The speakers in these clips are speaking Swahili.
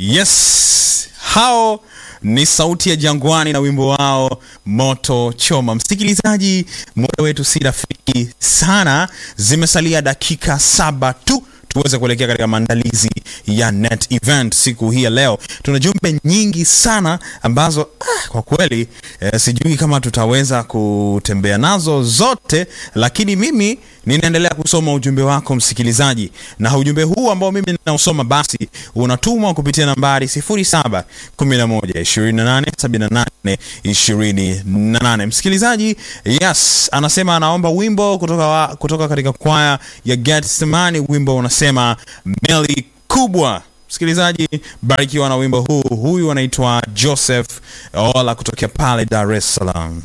Yes, hao ni sauti ya Jangwani na wimbo wao moto choma. Msikilizaji, muda wetu si rafiki sana, zimesalia dakika saba tu tuweze kuelekea katika maandalizi ya net event siku hii ya leo. Tuna jumbe nyingi sana ambazo ah, kwa kweli eh, sijui kama tutaweza kutembea nazo zote, lakini mimi ninaendelea kusoma ujumbe wako msikilizaji, na ujumbe huu ambao mimi ninausoma basi unatumwa kupitia nambari 07 11 28 78 28. Msikilizaji, yes, anasema anaomba wimbo kutoka, wa, kutoka katika kwaya ya Getsemani, wimbo unasema meli kubwa. Msikilizaji, barikiwa na wimbo huu. Huyu anaitwa Joseph Ola kutokea pale Dar es Salaam.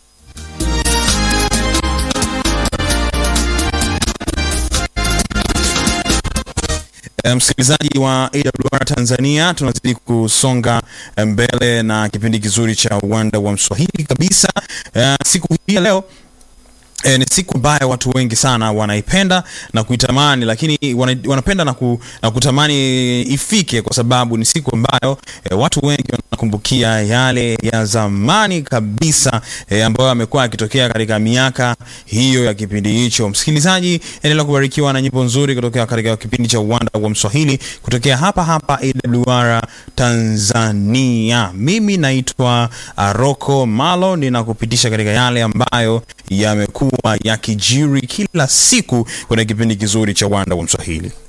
Msikilizaji wa AWR Tanzania, tunazidi kusonga mbele na kipindi kizuri cha uwanda wa Mswahili kabisa. Uh, siku hii ya leo E, ni siku ambayo watu wengi sana wanaipenda na kuitamani, lakini wana, wanapenda na, ku, na kutamani ifike kwa sababu ni siku ambayo e, watu wengi wanakumbukia yale ya zamani kabisa e, ambayo yamekuwa yakitokea katika miaka hiyo ya kipindi hicho. Msikilizaji, endelea kubarikiwa na nyimbo nzuri kutokea katika kipindi cha uwanda wa Mswahili kutokea hapa hapa AWR Tanzania. Mimi naitwa Rocco Malo, ninakupitisha katika yale ambayo yamekuwa yakijiri kila siku kwenye kipindi kizuri cha uwanda wa Mswahili.